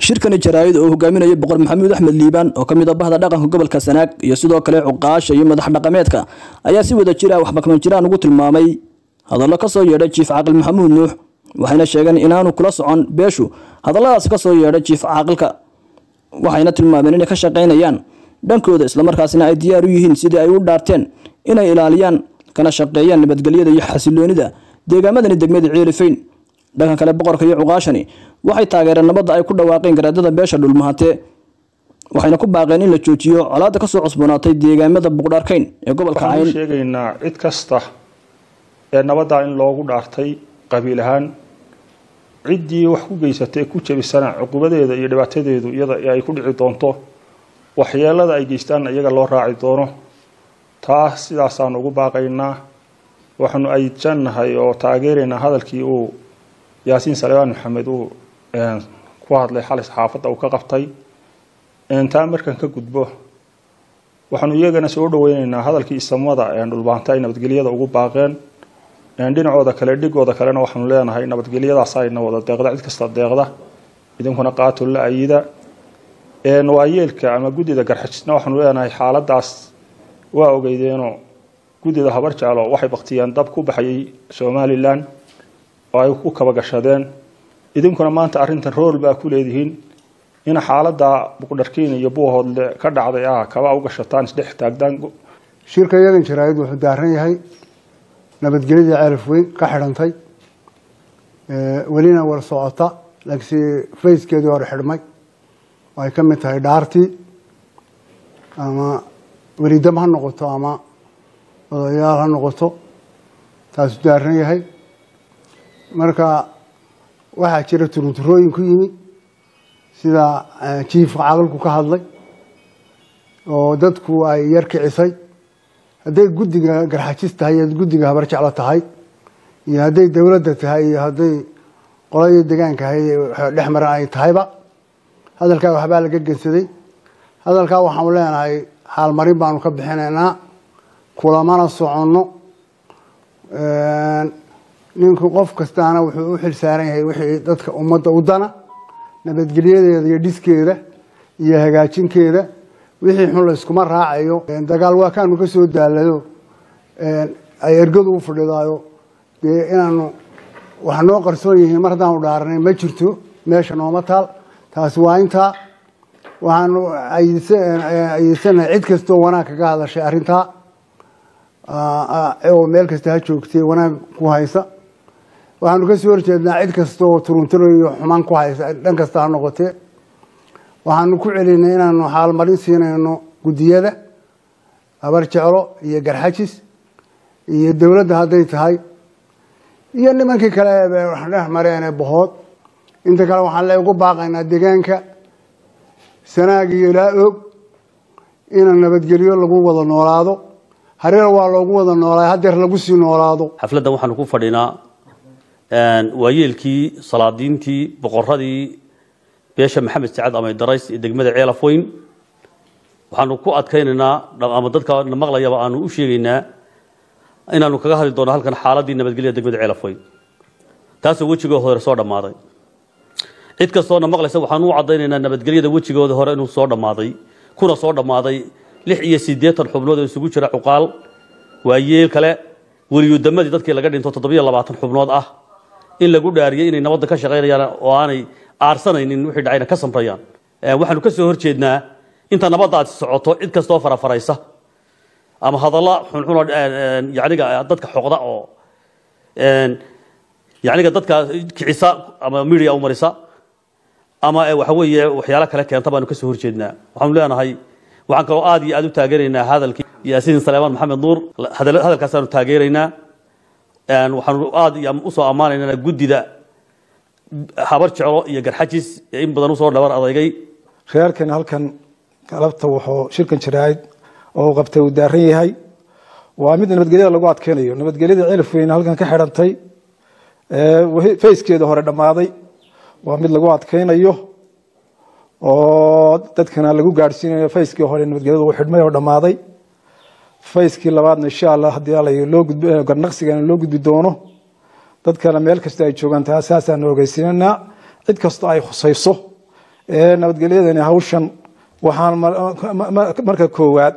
shirkani jaraa'id oo hogaaminaya boqor maxamuud axmed liibaan oo ka mid ah bahda dhaqanka gobolka sanaag iyo sidoo kale cuqaasha iyo madax dhaqameedka ayaa si wada jira wax makman jiraan ugu tilmaamay hadallo ka soo yeedhay jiif caaqil maxamuud nuux waxayna sheegeen inaanu kula socon beeshu hadalladaas ka soo yeedhay jiif caaqilka waxayna tilmaameen inay ka shaqaynayaan dhankooda islamarkaasina ay diyaar u yihiin sidii ay u dhaarteen inay ilaaliyaan kana shaqeeyaan nabadgelyada iyo xasiloonida deegaamadani degmada ceelifayn dhanka kale boqorka iyo cuqaashani waxay taageereen nabadda ay ku dhawaaqeen garaadada beesha dhulmahate waxayna ku baaqeen in la joojiyo colaadda kasoo cusboonaatay deegaamada buqdharkayn ee gobolka waxaan u cayn sheegaynaa cid kasta ee nabaddaa in loogu dhaartay qabiil ahaan ciddii wax ku geysatay ku jebisana cuqubadeeda iyo dhibaatadeedu iyada ay ku dhici doonto waxyeelada ay geystaanna iyaga loo raaci doono taas sidaasaan ugu baaqaynaa waxaanu ayjannahay oo taageeraynaa hadalkii uu yaasiin salebaan maxamed uu ku hadlay xalay saxaafadda uu ka qabtay taa markan ka gudbo waxaanu iyagana soo dhaweyneynaa hadalkii isamada dhulbaanta ay nabadgelyada ugu baaqeen dhinacooda kale dhigooda kalena waxaanu leenahay nabadgelyadaas ayna wada deeqda cid kasta deeqda idinkuna qaato la ayida waayeelka ama guddida garxajisna waxaanu leenahay xaaladaas waa ogeydeenoo guddida habar jeclo waxay baktiyeen dab ku baxayay somalilan oo ay ku kaba gashadeen idinkuna maanta arrintan rool baa ku leedihiin in xaalada buqdharkiin iyo buuhoodle ka dhacday ah kaba u gashataan isdhex taagdaan shirka yadan jaraa'id wuxuu daaran yahay nabadgelyadii ceelaf weyn ka xidhantay welina war socota laakiinse fayskeedii hore xidhmay oo ay ka mid tahay dhaartii ama welidam ha noqoto ama odayaal ha noqoto taasuu daaran yahay marka waxaa jira turunturooyin ku yimi sida jiifka caqalku ka hadlay oo dadku ay yar kicisay hadday guddiga garxajis tahay iyo guddiga habar jeclo tahay iyo hadday dowladda tahay iyo hadday qoladii degaanka ahayd dhex maran ay tahayba hadalkaa waxbaa laga gensaday hadalkaa waxaanu leenahay xaalmarin baanu ka bixinaynaa kulamana soconno ninku qof kastaana wuxuu u xil saaran yahay wixii dadka ummadda u dana nabadgelyadeeda iyo dhiskeeda iyo hagaajinkeeda wixii xun layskuma raacayo dagaal waa kaanu ka soo daalayo ay ergadu u fadhidaayo dee inaanu wax noo qarsoon yihiin mar haddaanu dhaaranay ma jirto meesha nooma taal taasi waa intaa waxaanu ayeysanahay cid kastoo wanaag kaga hadashay arrintaa oo meel kasta ha joogtay wanaag ku haysa waxaanu ka soo horjeednaa cid kasta oo turunturo iyo xumaan ku haysa dhan kasta ha noqotee waxaanu ku celinay inaanu xaalmarin siinayno guddiyada habar jeclo iyo garxajis iyo dowladda hadday tahay iyo nimankii kale dhex mareene bahood inta kale waxaan le ugu baaqaynaa deegaanka sanaag iyo ilaa og ina nabadgelyo lagu wada noolaado hareer waa loogu wada noolaa hadeer lagu sii noolaado xafladdan waxaanu ku fadhinaa waayeelkii salaadiintii boqoradii beesha maxamed sacad amay darays ee degmada ceelaf weyn waxaanu ku adkaynaynaa ama dadka na maqlayaba aanu u sheegaynaa inaanu kaga hadli doono halkan xaaladii nabadgelyada degmada ceelaf weyn taasoo wejigoo hore soo dhammaaday cid kastoona maqlaysa waxaanu u caddaynaynaa nabadgelyada wejigooda hore inuu soo dhammaaday kuna soo dhammaaday lix iyo siddeetan xubnood oo isugu jira cuqaal waayeel kale weliyudamadii dadkii laga dhinto toddobiyo labaatan xubnood ah in lagu dhaariyey inay nabadda ka shaqaynayaan oo aanay aarsanaynin wixii dhacayna ka samrayaan waxaanu ka soo horjeednaa inta nabadda aad socoto cid kastoo farafaraysa ama hadalla xunxunoo yaniga dadka xoqda oo yaniga dadka kicisa ama media u marisa ama waxa weeye waxyaalo kale keenta baanu ka soo horjeednaa waxaanu leenahay waxaan kaloo aad iyo aad u taageeraynaa hadalkii yaasiin saleemaan maxamed nuur hadalkaasaanu taageeraynaa waxaanu aad usoo ammaanaynaa guddida habar jeclo iyo garxajis ee in badan usoo dhabar adeegay reerkan halkan galabta wuxuu shirkan jaraa'id oo qabtay uu daaran yahay waa mid nabadgelyada lagu adkeynayo nabadgelyada cilif weyn halkan ka xidhantay fayskeeda hore dhammaaday waa mid lagu adkeynayo oo dadkana lagu gaadhsiinayo fayskii hore nabadgelyada uu xidhmay oo dhammaaday fayskii labaadna insha allah haddii alla loo gudb garnaqsigana loo gudbi doono dadkana meel kasta ay joogaan taa saasaan ogeysiinanaa cid kastoo ay khusayso nabadgelyadani hawshan waxaan marka koowaad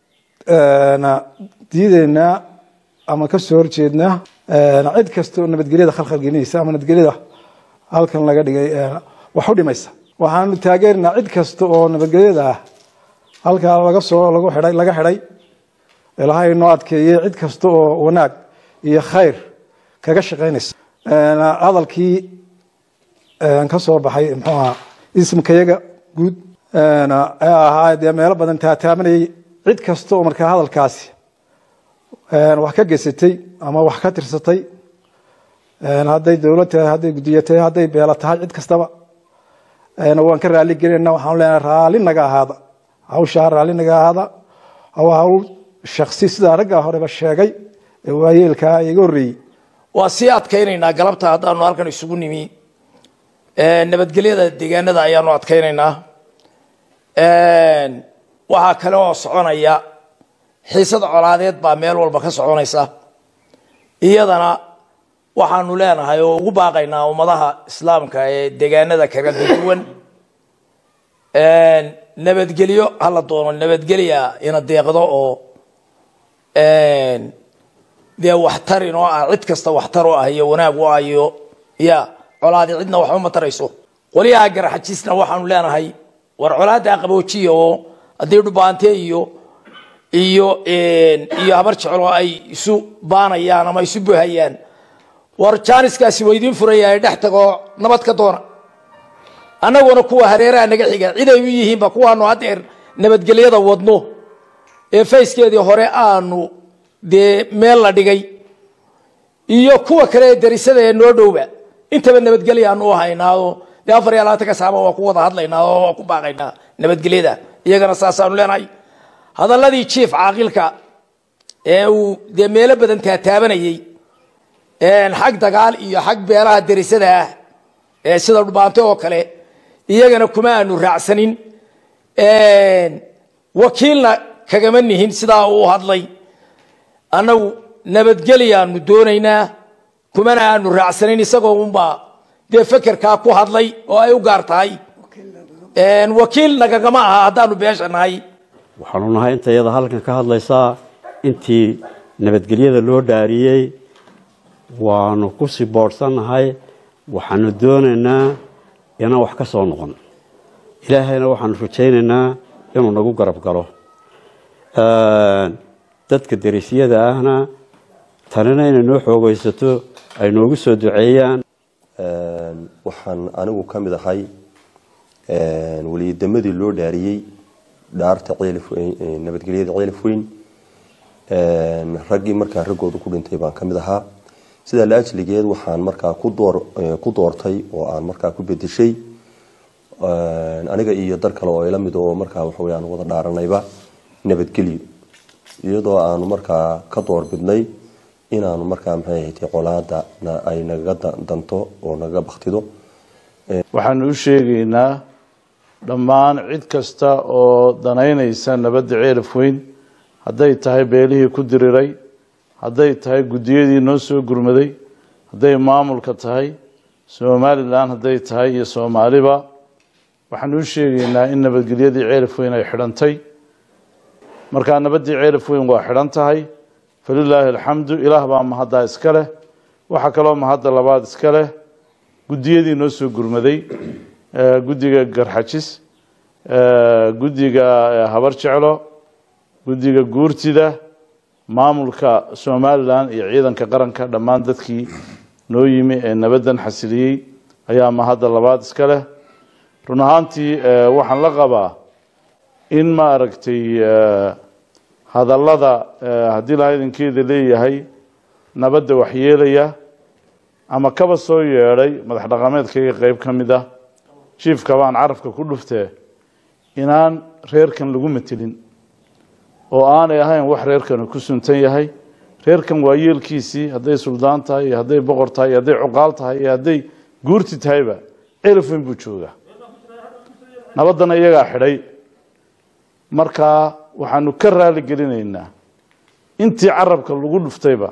diideynaa ama ka soo horjeednaa cid kasta oo nabadgelyada khalkhal gelinaysa ama nabadgelyada halkan laga dhigay wax u dhimaysa waxaanu taageerinaa cid kasta oo nabadgelyada ah halkaa laga soo lagu xidhay laga xidhay ilaahay noo adkeeyey cid kasta oo wanaag iyo khayr kaga shaqaynaysa hadalkii ka soo baxay muxuu ahaa ismkayaga guud ee ahaa dee meelo badan taataabanayay cid kasta oo markaa hadalkaasi wax ka gesatay ama wax ka tirsatay hadday dowlad tahay hadday guddiyo tahay hadday beelo tahay cid kastaba waan ka raali gelinayna waxaanu leenahay raalli naga ahaada hawshaa raalli naga ahaada waa hawl shaksi sidaa raggaa horeba sheegay ee waayeelkaa iga horreeyey waa sii adkaynaynaa galabta haddaanu halkan isugu nimi nabadgelyada deegaanada ayaanu adkaynaynaa waxaa kale oo soconaya xiisada colaadeed baa meel walba ka soconaysa iyadana waxaanu leenahay oo ugu baaqaynaa ummadaha islaamka ee deegaanada kaga duwan nabadgelyo hala doono nabadgelya ina deeqdo oo dee waxtarin oo ah cid kasta waxtar u ah iyo wanaag u ah iyo ya colaadi cidna waxba ma tarayso qolyaha garaxajiisna waxaanu leenahay war colaada qaboojiya oo haddii dhubaante iyo iyo iyo habar jeclo ay isu baanayaan ama isu buhayaan war jaaniskaasi waa idiin furayahay dhex tagoo nabad ka doona annaguna kuwa hareeraha naga xiga cid ay u yihiinba kuwaanu haddeer nabadgelyada wadno ee fayskeedii hore aanu dee meel la dhigay iyo kuwa kale ee darisada ee noo dhowba intaba nabadgelyaanu u haynaao dee afar iyo labaatanka saaba waa ku wada hadlaynaa oo waa ku baaqaynaa nabadgelyada iyagana saasaanu leenahay hadalladii jief caaqilka ee uu dee meelo badan taataabanayey xag dagaal iyo xag beelaha darisada ah ee sida dhubaante oo kale iyagana kuma aanu raacsanin wakiilna kagama nihin sidaa uu hadlay annagu nabadgelyaanu doonaynaa kumana aanu raacsanayn isagoo unbaa dee fekerkaa ku hadlay oo ay u gaar tahay wakiil nagagama aha haddaanu beesha nahay waxaanu nahay inta iyada halkan ka hadlaysaa intii nabadgelyada loo dhaariyey waanu ku sii boodhsannahay waxaanu doonaynaa inaan wax ka soo noqon ilaahayna waxaanu rajaynaynaa inuu nagu garab galo dadka darisyada ahna tanina inay noo xoogaysato ay noogu soo duceeyaan waxaan anigu ka mid ahay weliyademadii loo dhaariyey dhaarta nabadgelyada ceelif weyn raggii markaa raggooda ku dhintay baan ka mid ahaa sidaa la ajligeed waxaan markaa ku doortay oo aan markaa ku bedeshay aniga iyo dar kale oo ila mid oo markaa waxawy aan wada dhaaranayba nabadgelyo iyadoo aanu markaa ka doorbidnay inaanu markaa maxay ahayd colaada ay nagaga danto oo nagaga baktido waxaanu u sheegaynaa dhammaan cid kasta oo danaynaysa nabadda ceelaf weyn hadday tahay beelihii ku diriray hadday tahay guddiyadii noo soo gurmaday hadday maamulka tahay somalilan hadday tahay iyo soomaaliba waxaanu u sheegaynaa in nabadgelyadii ceelaf weyn ay xidhantay markaa nabaddii ceelaf weyn waa xidhan tahay falilaahi alxamdu ilaah baa mahaddaa iska leh waxaa kaloo mahadda labaad iska leh guddiyadii noo soo gurmaday guddiga garxajis guddiga habar jeclo guddiga guurtida maamulka somalilan iyo ciidanka qaranka dhammaan dadkii noo yimi ee nabaddan xasiliyey ayaa mahadda labaad iska leh run ahaantii waxaan la qabaa in maaragtay hadallada haddii laha idinkeeda leeyahay nabadda waxyeelaya ama kaba soo yeedhay madax dhaqameedkayga qeyb ka mid ah jiifka baan carabka ku dhuftee inaan reerkan lagu matelin oo aanay ahayn wax reerkanu ku suntan yahay reerkan waa yeelkiisii hadday suldaan tahay iyo hadday boqor tahay iyo hadday cuqaal tahay iyo hadday guurti tahayba celaf weyn buu joogaa nabaddana iyagaa xidhay markaa waxaanu ka raali gelinaynaa intii carabka lagu dhuftayba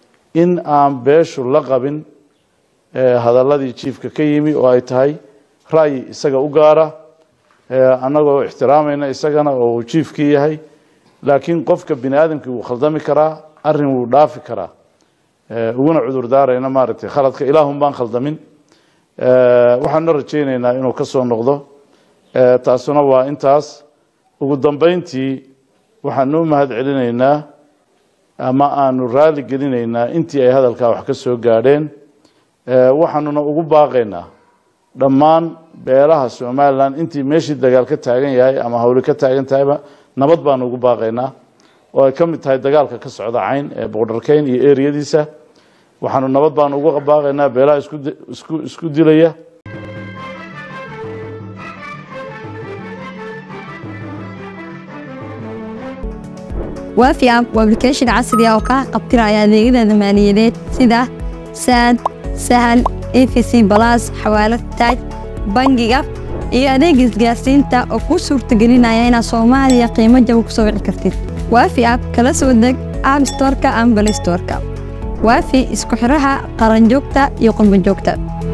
in aan beeshu la qabin hadalladii jiifka ka yimi oo ay tahay ra'yi isaga u gaara annagoo ixtiraamayna isagana oo uu jiifkii yahay laakiin qofka bini aadamkii wuu khaldami karaa arrin wuu dhaafi karaa uguna cudur daarayna maaragtay khaladka ilaahun baan khaldamin waxaanuna rajaynaynaa inuu ka soo noqdo taasuna waa intaas ugu dambayntii waxaanu u mahad celinaynaa ama aanu raali gelinaynaa intii ay hadalkaa wax ka soo gaadheen waxaanuna ugu baaqaynaa dhammaan beelaha somalilan intii meeshii dagaal ka taagan yahay ama hawli ka taagan tahayba nabad baanu ugu baaqaynaa oo ay ka mid tahay dagaalka ka socda cayn ee boqdharkeyn iyo eriyadiisa waxaanu nabad baanu ugu baaqaynaa beelaha isku isku dilaya waafi app waa application casri ah oo kaa qabtiraya adeegyada maaliyadeed sida saad sahal efc balas xawaalad taaj bangiga iyo adeega isgaarsiinta oo kuu suurtagelinaya inaad soomaaliya qiimo jaba ku soo wici kartid waafi app kala soo deg app storeka ama balay storeka waafi isku xiraha qaranjoogta iyo qurbanjoogta